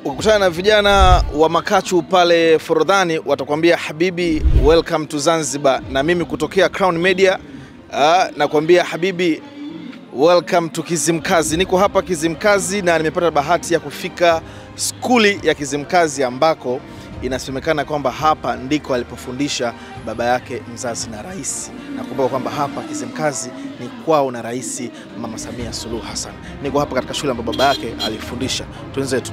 ukikutana na vijana wa Makachu pale Forodhani watakwambia habibi, welcome to Zanzibar, na mimi kutokea Crown Media uh, nakwambia habibi, welcome to Kizimkazi. Niko hapa Kizimkazi na nimepata bahati ya kufika skuli ya Kizimkazi ambako inasemekana kwamba hapa ndiko alipofundisha baba yake mzazi na rais, na kumbuka kwamba hapa Kizimkazi ni kwao na Rais Mama Samia Suluhu Hassan. Niko hapa katika shule ambayo baba yake alifundisha. Twenzetu,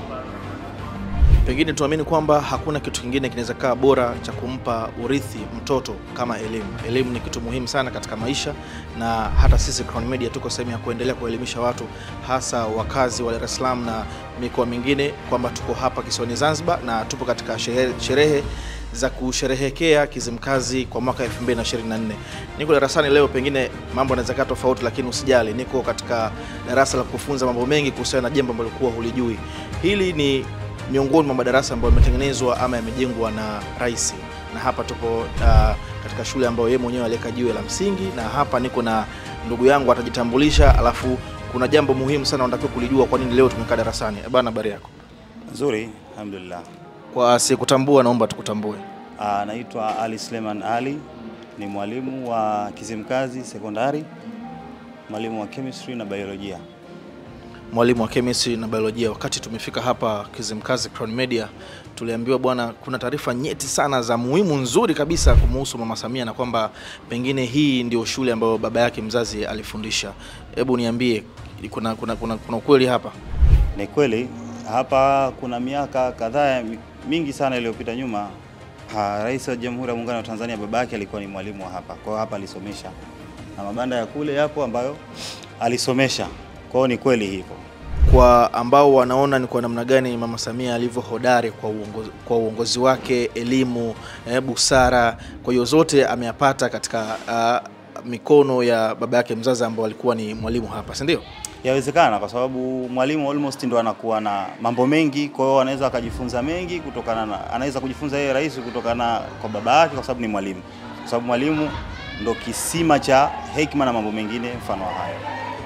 pengine tuamini kwamba hakuna kitu kingine kinaweza kaa bora cha kumpa urithi mtoto kama elimu. Elimu ni kitu muhimu sana katika maisha, na hata sisi Crown Media tuko sehemu ya kuendelea kuelimisha watu, hasa wakazi wa Dar es Salaam na mikoa mingine, kwamba tuko hapa kisiwani Zanzibar na tupo katika sherehe, sherehe za kusherehekea Kizimkazi kwa mwaka 2024. Niko darasani leo, pengine mambo yanaweza kaa tofauti, lakini usijali, niko katika darasa la kufunza mambo mengi kuhusiana na jambo ambalo kuwa hulijui. Hili ni miongoni mwa madarasa ambayo yametengenezwa ama yamejengwa na rais, na hapa tupo uh, katika shule ambayo yeye mwenyewe aliweka jiwe la msingi, na hapa niko na ndugu yangu atajitambulisha, alafu kuna jambo muhimu sana unatakiwa kulijua kwa nini leo tumekaa darasani. Bana, habari yako? Nzuri, alhamdulillah. Kwa sikutambua, naomba tukutambue. Ah, Naitwa Ali Suleiman Ali, ni mwalimu wa Kizimkazi Sekondari, mwalimu wa chemistry na biolojia. mwalimu wa chemistry na biolojia. Wakati tumefika hapa Kizimkazi Crown Media, tuliambiwa bwana, kuna taarifa nyeti sana za muhimu nzuri kabisa kumuhusu Mama Samia na kwamba pengine hii ndio shule ambayo baba yake mzazi alifundisha. Hebu niambie, kuna, kuna, kuna, kuna ukweli hapa? Ni kweli hapa kuna miaka kadhaa mi- mingi sana iliyopita nyuma, ha, Rais wa Jamhuri ya Muungano wa Tanzania baba yake alikuwa ni mwalimu wa hapa, kwa hiyo hapa alisomesha, na mabanda ya kule yapo ambayo alisomesha. Kwa hiyo ni kweli hivyo. Kwa ambao wanaona ni kwa namna gani Mama Samia alivyo hodari kwa uongozi, kwa uongozi wake, elimu, eh, busara, kwa hiyo zote ameyapata katika uh, mikono ya baba yake mzazi ambao alikuwa ni mwalimu hapa, si ndio? Yawezekana kwa sababu mwalimu almost ndo anakuwa na mambo mengi, kwa hiyo anaweza akajifunza mengi kutokana na, anaweza kujifunza yeye rais kutokana kwa baba yake, kwa sababu ni mwalimu, kwa sababu mwalimu ndo kisima cha hekima na mambo mengine mfano wa hayo.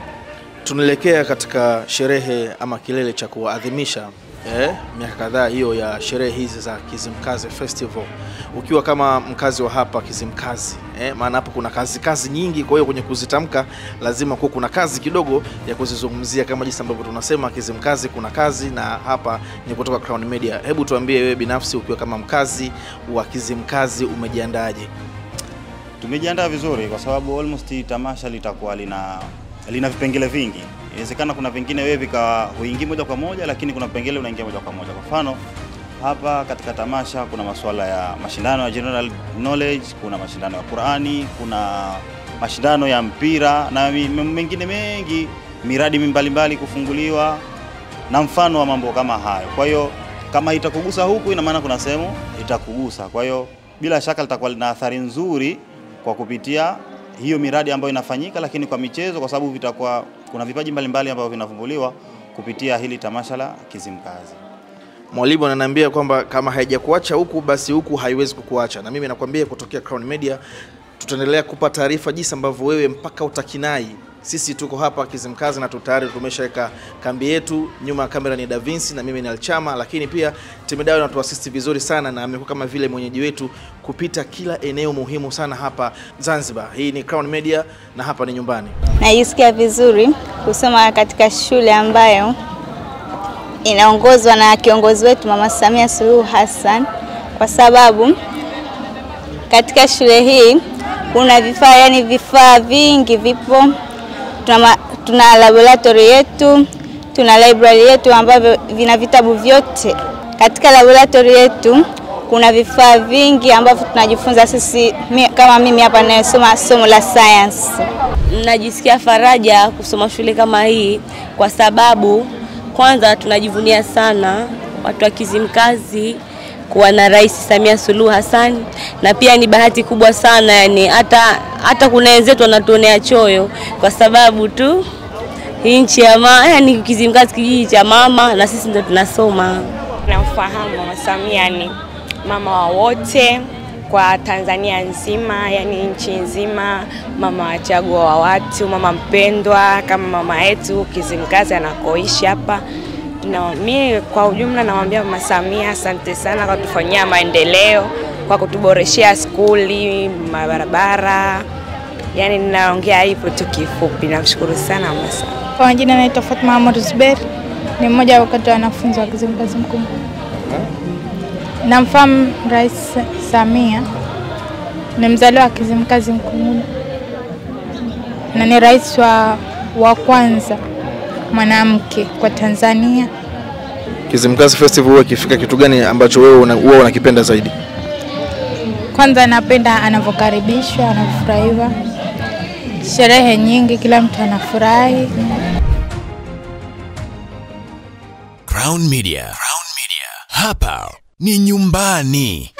Tunaelekea katika sherehe ama kilele cha kuadhimisha eh, miaka kadhaa hiyo ya sherehe hizi za Kizimkazi Festival, ukiwa kama mkazi wa hapa Kizimkazi eh, maana hapo kuna kazi kazi nyingi, kwa hiyo kwenye kuzitamka lazima kuwa kuna kazi kidogo ya kuzizungumzia, kama jinsi ambavyo tunasema Kizimkazi kuna kazi, na hapa ni kutoka Crown Media. Hebu tuambie wewe binafsi, ukiwa kama mkazi wa Kizimkazi umejiandaje? Tumejiandaa vizuri kwa sababu almost tamasha litakuwa lina lina vipengele vingi. Inawezekana kuna vingine wewe vikawa huingii moja kwa moja, lakini kuna vipengele unaingia moja kwa moja. Kwa mfano hapa katika tamasha kuna masuala ya mashindano ya general knowledge, kuna mashindano ya Qurani, kuna mashindano ya mpira na mi- mengine mengi, miradi mbalimbali kufunguliwa na mfano wa mambo kama hayo. Kwa hiyo kama itakugusa huku, ina maana kuna sehemu itakugusa. Kwa hiyo bila shaka litakuwa lina athari nzuri kwa kupitia hiyo miradi ambayo inafanyika, lakini kwa michezo, kwa sababu vitakuwa kuna vipaji mbalimbali ambavyo vinavumbuliwa kupitia hili tamasha la Kizimkazi. Mwalimu ananiambia kwamba kama haijakuacha huku basi huku haiwezi kukuacha, na mimi nakwambia kutokea Crown Media tutaendelea kupa taarifa jinsi ambavyo wewe mpaka utakinai. Sisi tuko hapa Kizimkazi na tayari tumeshaweka kambi yetu. Nyuma ya kamera ni Da Vinci na mimi ni Alchama, lakini pia Timidayo anatuasisti vizuri sana na amekuwa kama vile mwenyeji wetu kupita kila eneo muhimu sana hapa Zanzibar. Hii ni Crown Media na hapa ni nyumbani. Najisikia vizuri kusoma katika shule ambayo inaongozwa na kiongozi wetu Mama Samia Suluhu Hassan, kwa sababu katika shule hii kuna vifaa, yani vifaa vingi vipo. Tuna, ma- tuna laboratory yetu, tuna library yetu ambavyo vina vitabu vyote. Katika laboratory yetu kuna vifaa vingi ambavyo tunajifunza sisi, mi, kama mimi hapa ninayesoma somo la science. Najisikia faraja kusoma shule kama hii kwa sababu kwanza tunajivunia sana watu wa Kizimkazi kuwa na Rais Samia Suluhu Hassan, na pia ni bahati kubwa sana yani, hata hata kuna wenzetu wanatuonea choyo kwa sababu tu hii nchi ya mama, yani Kizimkazi kijiji cha mama, na sisi ndo tunasoma. Namfahamu Mama Samia ni mama wa wote kwa Tanzania nzima, yani nchi nzima, mama wachagua wa watu, mama mpendwa kama mama yetu Kizimkazi anakoishi hapa. Na mi kwa ujumla namwambia Mama Samia asante sana kwa kutufanyia maendeleo, kwa kutuboreshea skuli, mabarabara. Yaani ninaongea hivyo tu kifupi. Namshukuru sana Mama Samia. Kwa majina naitwa Fatma Ahmad Zuberi, ni mmoja wakati wa wanafunzi wa Kizimkazi Mkuu. Namfahamu Rais Samia, ni mzaliwa wa Kizimkazi Mkuu na ni rais wa, wa kwanza mwanamke kwa Tanzania. Kizimkazi Festival huwa ikifika, kitu gani ambacho wewe una- huwa unakipenda zaidi? Kwanza napenda anavyokaribishwa, anavyofurahiwa, sherehe nyingi, kila mtu anafurahi. Crown Media. Crown Media. Hapa ni nyumbani.